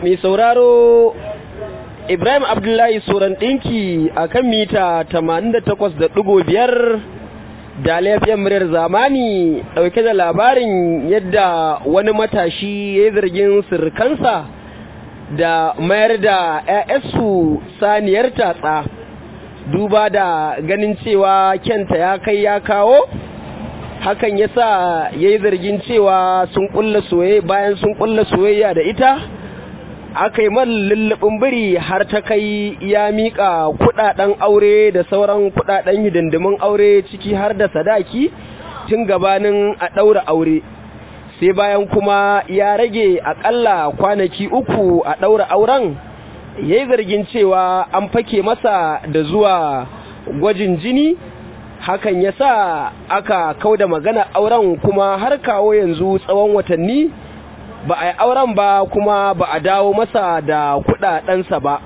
mai sauraro Ibrahim Abdullahi Soran ɗinki a kan mita 88.5 da laifiyar muryar zamani ɗauke da labarin yadda wani matashi ya yi zargin sirkansa da mayar da 'ya'yansu saniyar tatsa duba da ganin cewa kyanta ya kai ya kawo hakan ya sa ya yi zargin cewa sun kulla soyayya bayan sun kulla soyayya da ita aka yi man lullubin biri har ta kai ya miƙa kuɗaɗen aure da sauran kuɗaɗen hidindimin aure ciki har da sadaki tun gabanin a ɗaura aure sai bayan kuma ya rage aƙalla kwanaki uku a ɗaura auren ya yi zargin cewa an fake masa da zuwa gwajin jini hakan ya sa aka kauda magana auren kuma har kawo yanzu tsawon watanni ba a yi auren ba kuma ba a dawo masa da kudadensa ba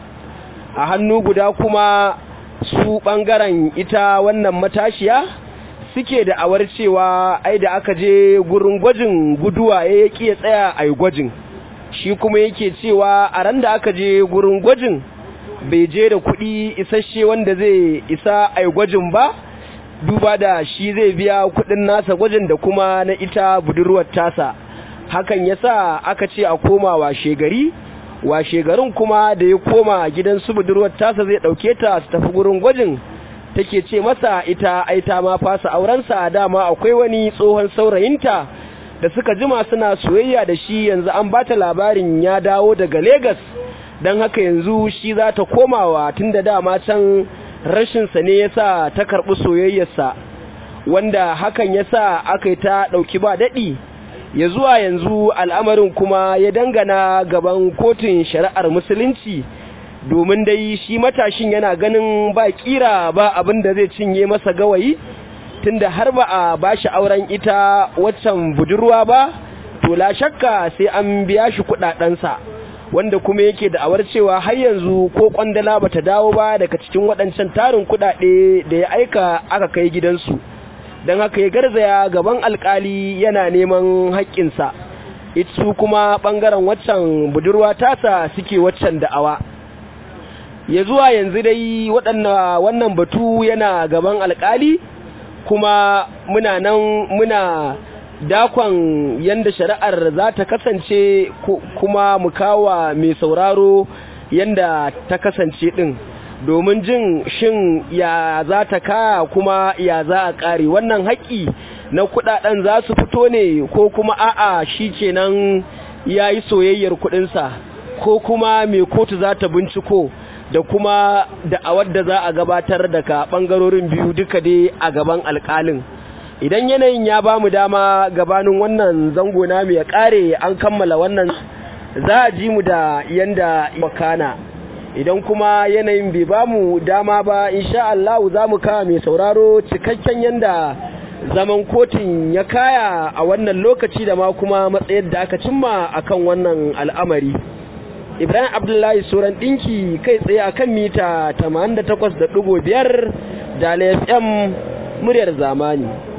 a hannu guda kuma su bangaren ita wannan matashiya suke da awar cewa ai da aka je gurin gwajin guduwa ya yaki ya tsaya a gwajin shi kuma yake cewa a ran da aka je gurin gwajin bai je da kuɗi isasshe wanda zai isa a gwajin ba duba da shi zai biya kuɗin nasa gwajin da kuma na ita budurwar tasa hakan ya sa aka ce a koma washe gari washe garin kuma da ya koma gidan su budurwar tasa zai ɗauke ta su tafi gurin gwajin take ce masa ita aita ma fasa aurensa dama akwai wani tsohon saurayinta da suka jima suna soyayya da shi yanzu an bata labarin ya dawo daga Legas don haka yanzu shi za ta komawa tun da dama can rashinsa ne ya sa ta karɓi soyayyarsa wanda hakan ya sa aka yi ta ɗauki ba daɗi ya zuwa yanzu al'amarin kuma ya dangana gaban kotun shari'ar musulunci domin dai shi matashin yana ganin ba kira ba abin da zai cinye masa gawayi tunda har ba a bashi auren ita waccan budurwa ba to la shakka sai an biya shi kudadensa wanda kuma yake da awar cewa har yanzu ko kwandala bata dawo ba daga cikin waɗancan tarin kudade da ya aika aka kai gidansu don haka ya garzaya gaban alkali yana neman haƙƙinsa su kuma ɓangaren waccan budurwa tasa suke waccan da'awa ya zuwa yanzu dai wannan batu yana gaban alkali kuma muna nan muna dakon yanda shari'ar za ta kasance kuma mu kawa mai sauraro yanda ta kasance ɗin domin jin shin ya za ta kaya kuma ya za a ƙare wannan haƙƙi na kuɗaɗen za su fito ne ko kuma a'a shi kenan ya yi soyayyar kuɗinsa ko kuma mai kotu za ta binciko da kuma da'awar da za a gabatar daga ɓangarorin biyu duka dai a gaban alƙalin idan yanayin ya ba mu dama gabanin wannan zango na mai ƙare an kammala wannan za a ji mu da yanda wakana idan kuma yanayin bai ba mu dama ba insha Allah za mu kawo mai sauraro cikakken yanda zaman kotun ya kaya a wannan lokaci da ma kuma matsayar da aka cimma akan wannan al'amari Ibrahim Abdullahi Soran ɗinki kai tsaye akan mita 88.5 da FM muryar zamani